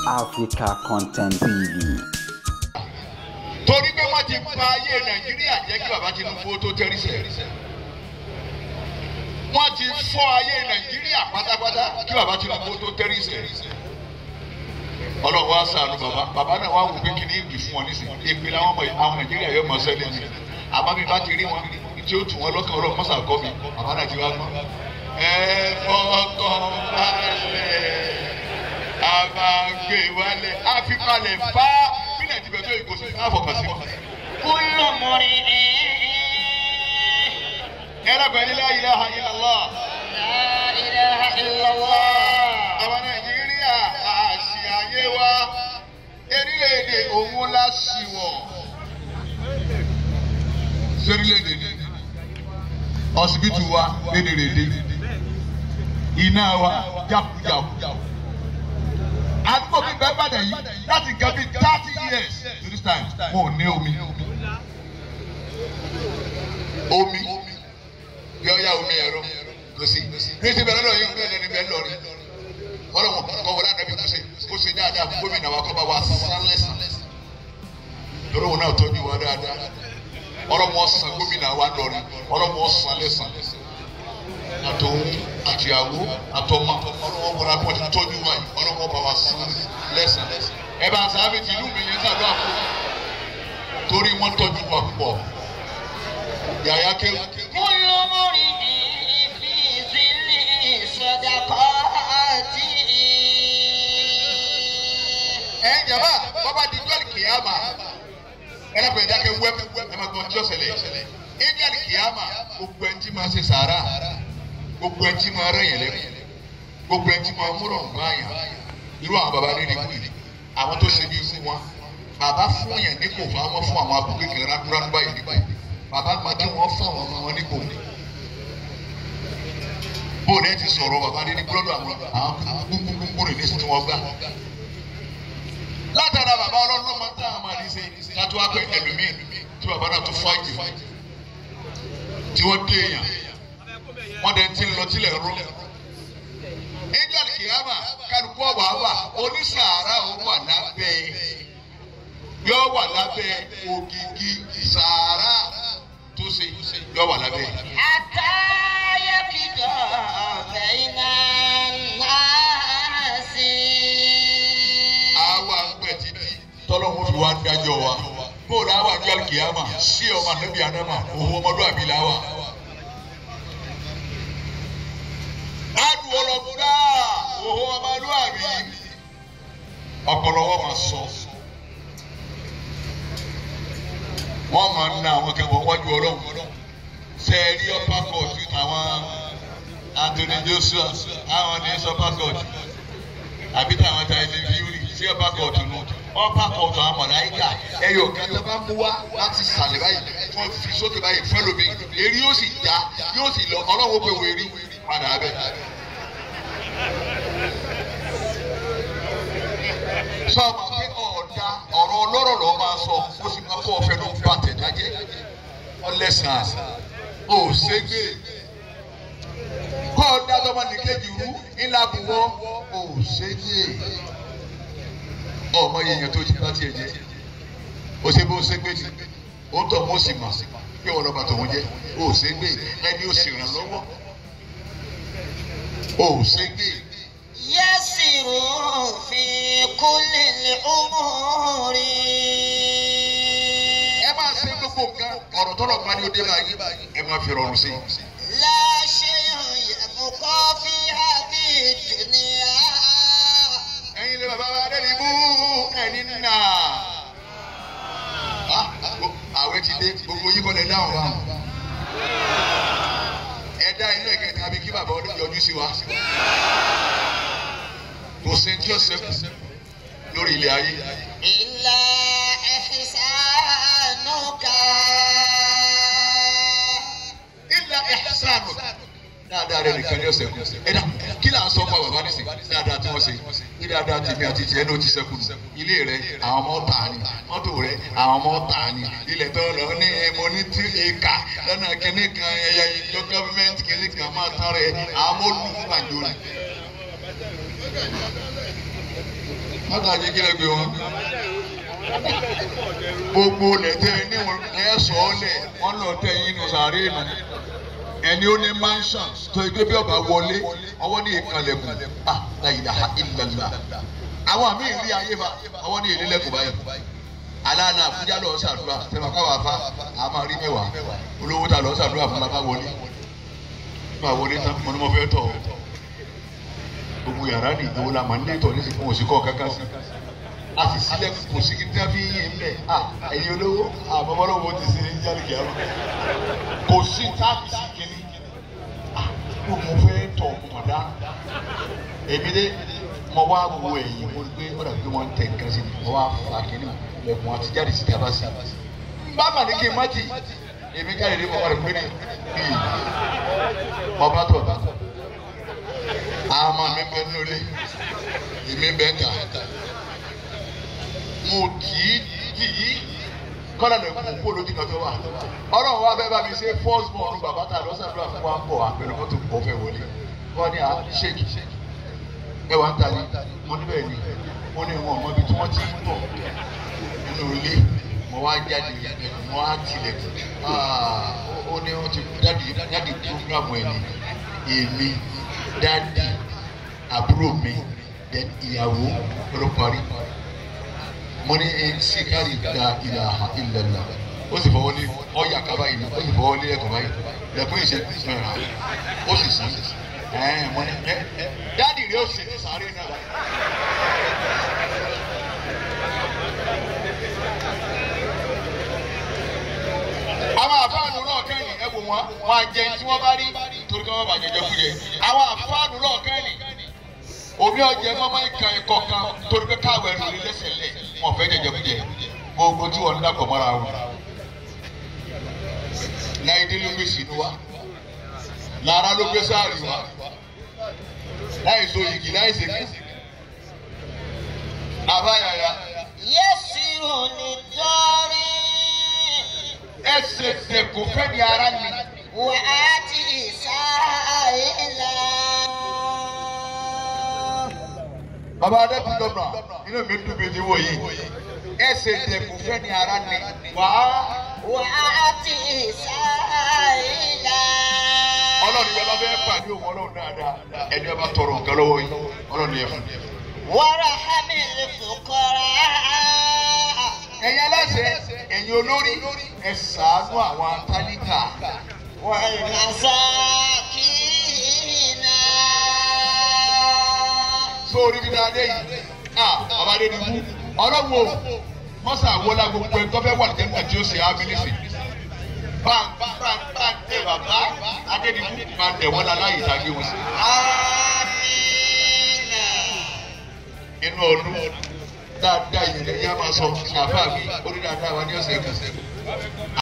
Africa Content TV. torí pé wọ́n ti pa ayé nàìjíríà jẹ́ kí bàbá tinubu tó tẹ́rí sẹ̀. wọ́n ti fọ́ ayé nàìjíríà pátápátá kí bàbá tinubu tó tẹ́rí sẹ̀. ọlọ́wọ́ á sàánú bàbá bàbá náà wá wò pé kí ni ìdí fún wọn nísìnyí èpè làwọn ọmọ àwọn nàìjíríà yóò mọ sẹ́lẹ̀ ní. àmọ́ bí bá ti rí wọn tí ó tù wọn lọ́kàn ọlọ́run mọ́sà kọ́ mi bàbá náà ti wá gbọ́n. ẹ fọkàn balẹ̀ àbàgbé wálẹ̀ àfipalẹ̀ bá bílẹ̀ tibẹ̀ tó ìgò sí àfọkàn sí. كل امرئ ẹ lọ́gbẹ̀ẹ́ ní la ilaha illallah. لا اله الا الله àwọn nàìjíríà àṣì ayé wa erílẹ̀-èdè òun la ṣì wọ̀. sórílẹ̀-èdè ni ọsibítù wa lédèrèdè iná wa jákujàku àdúgbò mi bẹ́ẹ̀ bàdàn yìí láti nǹkan bíi thirty years to this time wọn ò ní omi omi yọ ya omi ẹ̀rọ kò sí ní ti bẹ̀rẹ̀ lọ yín bẹ́ẹ̀ ni bẹ́ẹ̀ lọ rí ọlọ́run kọ́ wọlé àdàbí kó ṣe kó ṣe dáadáa fún gómìnà wa kọ́ bá wa sán lẹ́sàn lórí òun náà tọ́jú wa dáadáa ọlọ́run ọ̀sán gómìnà wa lọ́rí ọlọ́run ọ̀sán lẹ́sàn àtòun àtìyàwó àtọmọ ọlọ́run wọlé àpò ti tọ́jú wa yìí ọlọ́run ọba wa sán lẹ́sàn ẹ bá sábẹ́ ti ìlú mi yẹn sàdó àpò torí wọ́n tọ́jú wa púpọ̀ yàyà kéwù. كل امرئ في ظل صدقاته ẹ jàmbá bàbá di jọ́ọ̀lì kìyàmà ẹ lọ́kọ̀ ẹ̀dá kẹ́ wẹ́p ẹ máa gbọ́n tí ó ṣẹlẹ̀ ẹ jọ́ọ̀lì kìyàmà gbogbo ẹni tí máa ṣe sàárà gbogbo ẹni tí máa rẹ̀ yẹn lẹ́kùn gbogbo ẹni tí máa múrọ̀ nǹkan àyàn irú àwọn bàbá nídìí kù yìí àwọn tó ṣe bí irú wọn bàbá fún yẹn ní kò fún àwọn fún àwọn abúlé kékeré rákúrákú báyìí nígbà yìí bàbá máa kí wọ́n fún àwọn ọmọ wọn ní kò bóòdù ẹ ti sọ̀rọ̀ bàbá nídìí gbọ́dọ̀ àwọn àwọn gbúgbúgbúgbú rẹ̀ ní sí tí wọ́n gbà látara bàbá ọlọ́run ló máa ń tà á máa ní ṣe kátó wá pé ẹlòmíì tí bàbá náà tún fáìtì tí wọ́n dé èèyàn wọ́n dẹ̀ ti ń lọ tilẹ̀ rú. angel kìámà kálukú ọ̀wà wà onísàárà ó wà lábẹ́ yóò wà lábẹ́ ògìgì sàárà tó ṣe yóò wà lábẹ́. حتى يقضى بين الناس àwa ń pẹ̀ títí tọ́lọ́mù fi wá ń dájọ́ wa bóòlù àwa ń jọ́ kìámà sí ọmọ ànábì ànámà òun ọmọlúwàbí làwà. adu ọlọgbọdá òun ọmọlúwàbí ọpọlọ wọn máa sọ wọn máa ń ná àwọn kẹwọn wájú Ọlọ́run sẹẹrí ọpá kọọtù àwọn Anthony Joshua àwọn ní sọpá kọọtù àbí táwọn ta ẹni fíúrì sí ọba kóòtù nù ọba kóòtù àwọn mọ̀láyíkà ẹyọ kan tó bá mú wá láti sàlẹ̀ báyìí wọ́n fi sókè báyìí fẹ́ lómi èrí yóò sì já yóò sì lọ ọlọ́wọ́ pé wo èrí padà abẹ́. sọ ma pé ọ̀dà ọ̀rọ̀ ọlọ́rọ̀ lọ́ọ́ máa sọ ó sì máa kọ́ ọ̀fẹ́ ló ń bá tẹ̀dájẹ́ ọlẹ́sàn ó ṣègbè kọ́ ọ̀dà tọmọ nìkejì rú ńlá buwọ́ ò ṣègbè ọmọ yẹn tó ti bá tiẹ̀ jẹ́ ó ṣe bó ṣe gbé ni ó ń tọ́ mọ́ sí mà pé wọn lọ́ba tòun jẹ́ ó ṣe gbé ẹni ó sì ràn lọ́wọ́ ó ṣe gbé يسر في كل الأمور ẹ máa ṣe gbogbo nǹkan ọ̀rọ̀ tọ́lọ̀ bá ní òde báyìí ẹ máa fi rọrùn sí i. لا شيء يبقى في هذه الدنيا ẹ̀yin lè bàbá wa dẹ́ni bú ẹni nà. àwẹ̀ ti dé gbogbo yín kọ́ lẹ dáhùn wa. ẹ dá ilé ìkẹta bí kí bàbá ọdún yọjú sí wa. kò sí tí ó ṣẹ́kù lórí ilé ayé. إلا إحسانك ilà ẹ̀sánù. dáadáa rẹ nìkan ní ọ̀sẹ̀ kù. ẹ dà kí là ń sọ fún bàbá nísìn dáadáa tí wọ́n ṣe ní dáadáa tèmi àti tiẹ̀ ní o ti ṣẹ́kù nù. ilé rẹ àwọn ọmọ tà ní mọ́tò rẹ àwọn ọmọ tà ní ilẹ̀ tó lọ ní mo ní tí èka lọ́nà kínní kan ẹ̀yà ìjọ gọ́fíńmẹ́ǹtì kínní kan máa tán rẹ àwọn ọmọ olùkú àjò rẹ. mọ́tàjì kílẹ̀ gbé wọn. gbogbo lẹ́tẹ̀ níwọ̀n lẹ́sọ̀ọ́ lẹ̀ wọ́n lọ tẹ̀ yín nù sàárè nù. ẹni ó ní mansion tó ẹgbẹ́ bí ọba wọlé ọwọ́ ní ìkànlẹ̀kùn ah la ilaha illallah. àwọn àmì ìrí ayé fa ọwọ́ ní ìlélẹ́kùn báyìí. aláàlá àbújá lọ sàdúrà tẹ̀wá káwá fa àmà rí mẹ́wàá olówó ta lọ sàdúrà fún bàbá wọlé. bàbá wọlé tán mo ní mo fẹ́ tọ̀ ọ́ gbogbo yàrá ni ìdánwò la máa ń létọ̀ ní ìsìnkú òsìkọ́ kankan sí a sì sílẹ̀ kò sí kí ní fi yín ń bẹ̀ à ẹ̀yin olówó àbọ̀bọ̀lọ́wọ́ ti sí ní jáde kìá lọ kò sí táàbì sí kínní à kó mo fẹ́ tọ̀ mọ̀dá èmi dé mo wá wo ẹ̀yìn mo gbé ọ̀dà pé wọ́n ń tẹ̀ nǹkan sí ni mo wá fa kínní lẹ̀kùn àti jáde sí tábà sí bá mà ní kí n má jì èmi jáde ní mo wà lẹ́kùn ní bíi ọba tó ọba ama mi bẹ nulẹ èmi bẹ ta mo kì í kì í kọ́lá lè kú kó lójú kan tó wà ọlọ́run wa fẹ́ bá mi ṣe first born bàbá ta lọ́sàdúrà fún wa ń bọ̀ àpẹẹrẹ mọ́tò kọ́ fẹ́ wọlé wọ́n ní à ṣéèkì ẹ wà ń ta ni mo ní bẹ́ẹ̀ ni mo ní wọn ọmọ ibi tí wọ́n ti ń bọ̀ nínú ilé mo wá jáde ẹ̀kún mo wá tilẹ̀kùn ó ní wọ́n ti jáde jáde programu ẹ̀ ní èmi dáàdi àbúrò mi then ìyàwó ló parí mo ní sikari da ilaha illallah ó sì fọwọ́ lé ọ̀yà kaba yìí ó sì fọwọ́ lé ẹ̀kọ́ báyìí lẹ́kùn ìṣe mẹ́ra ó sì sàn ẹ̀ẹ́n mo ní ẹ dáàdi rẹ ó sì ní sáré náà. àwọn àfáànù náà kẹ́yìn ẹ wò wọ́n wọ́n á jẹ tí wọ́n bá rí torí kí wọ́n bá jẹjẹ fún yẹ àwọn àfáànù náà kẹ́yìn omi ọjẹ mọ́mọ́ ìka ẹ̀kọ́ kan torí pé káwé ẹ̀rù rí lẹ́sẹ̀ lẹ̀ wọ́n fẹ́ jẹjẹ fún yẹ gbogbo tí wọ́n ń dàpọ̀ mọ́ra wọn. láìdé ló gbé sínú wa lára ló gbé sáàrì wa láì so yìgì láì sèké àbáyàyà Yẹ́sìrò ní dọ́rí. ẹsẹ̀ dẹ̀kọ̀ fẹ́ ni ara ni. Wà á ti sáàyèlá. baba adébí gómìnà inú mi dùn mí ní wòye ẹsẹ̀ dẹ̀kọ̀ fẹ́ ni ara ni. wà á Wà á ti sáàyèlá. ọlọ́run yẹn bá fẹ́ pàdé òun ọlọ́run dáadáa ẹni ọba tọrọ nǹkan lọ́wọ́ yìí ọlọ́run yẹn fún. Wàrà hàmìlì fòkọ́rà. ẹ̀yin aláṣẹ ẹ̀yin olórí ẹ ṣàánú àwọn tálíkà. Wàlmàsákìnà. sórí bí dáadé yìí a bàbá adé ni mú ọlọ́run o mọ́sá wọlá gbogbo ẹ̀ tọ́fẹ́ wà lẹ́nu àti ó ṣe ámínísì. bá bá bá bá tẹ bàbá adé ni mú máa tẹ̀ wọ́n láláyè ìtàgé wọn sí. Àmínà. inú ọdún dáadáa yìí lẹ́yìn á máa sọ àfáà mi ó ní dáadáa wa ní ọ̀sẹ̀ kan.